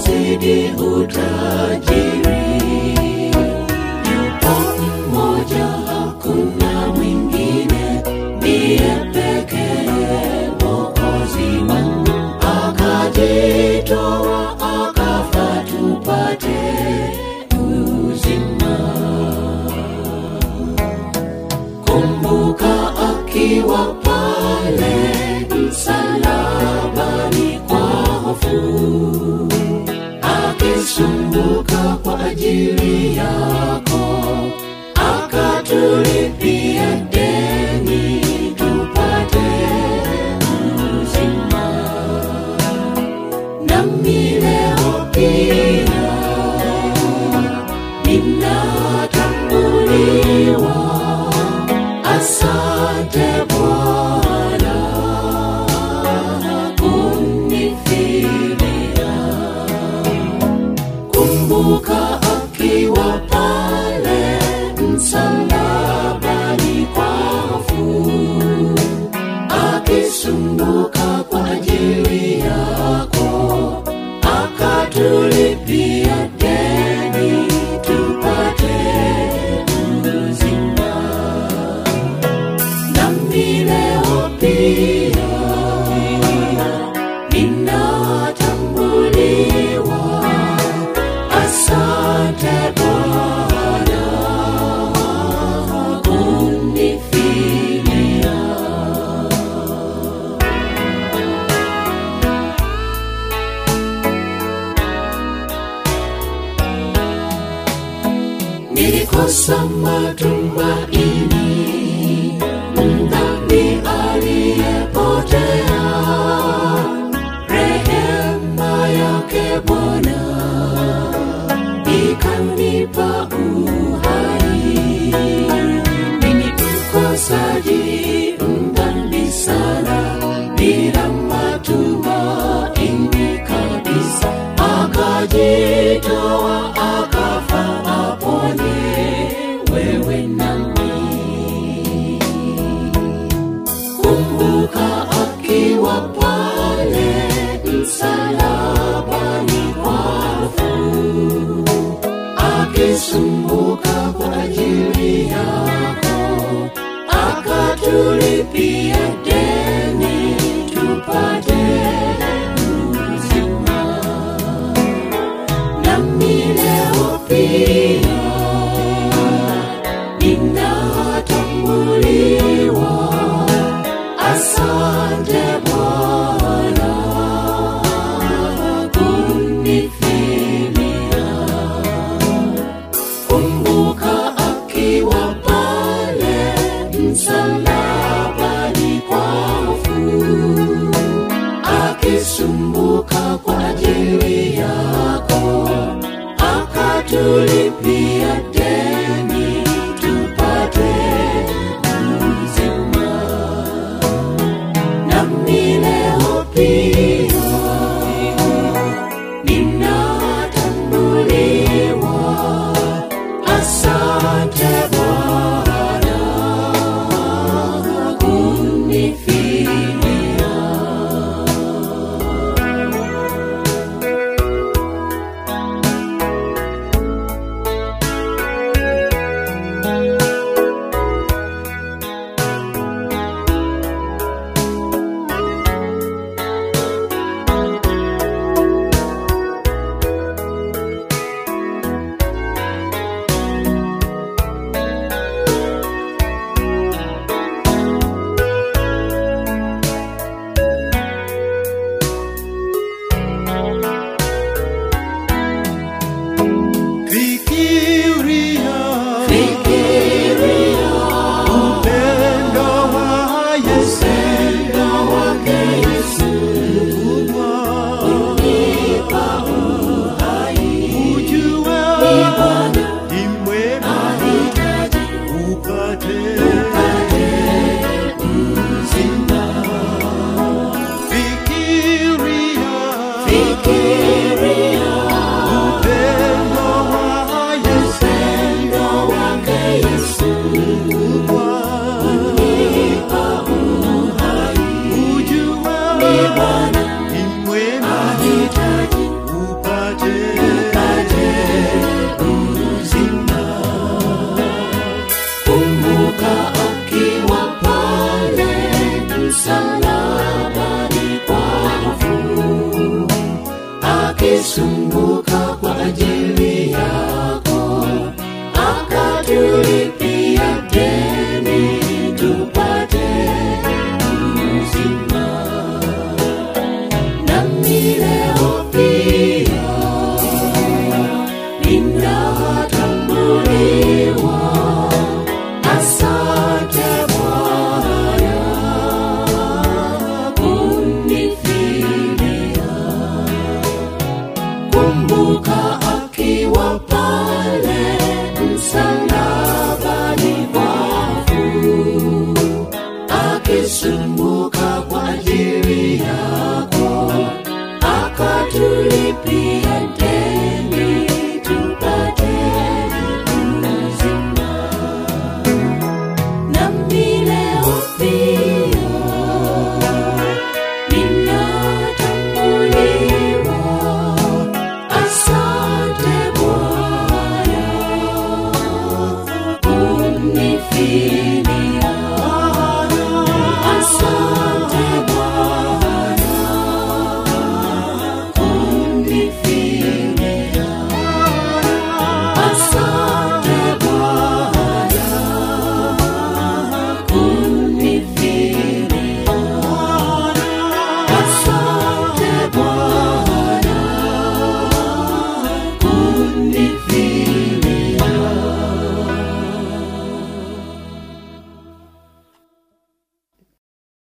umezidi utajiri. Yupo mmoja, hakuna mwingine, ndiye pekee Mwokozi wangu, akajitoa akafa tupate uzima. Kumbuka akiwa pale msalabani kwa hofu, akisumbuka kwa ajili yako, akatulipia deni tupate uzima. Nami leo pia ninatambuliwa. Asante Bwana kunifilia. Kumbuka akiwa pale msalabani kwa hofu, akisumbuka kwa ajili yako, akatulipia deni tupate uzima. Nami leo pia ninatambuliwa. Asante Bwana kunifilia. Nilikosa matumaini, mdhambi aliyepotea. Rehema yake Bwana ikanipa uhai. Mimi mkosaji, mdhambi sana, bila matumaini kabisa, akajitoa akafa aponye wewe nami. Kumbuka akiwa pale msalabani kwa hofu, akisumbuka kwa ajili yako, akatulipia deni tupate uzima. Nami leo pia ninatambuliwa. Asante Bwana kunifilia. Kumbuka akiwa pale msalabani kwa hofu, akisumbuka kwa ajili yako, akatulipia deni tupate uzima. Nami leo pia ninatambuliwa. Asante Bwana kunifilia. akisumbuka kwa ajili yako akatulipia deni tupate uzima nami leo pia ninatambuliwa asante bwana kunifilia kumbuka akiwa pale msalabani wafu akisumbuka kwa ajili yako akatulipia deni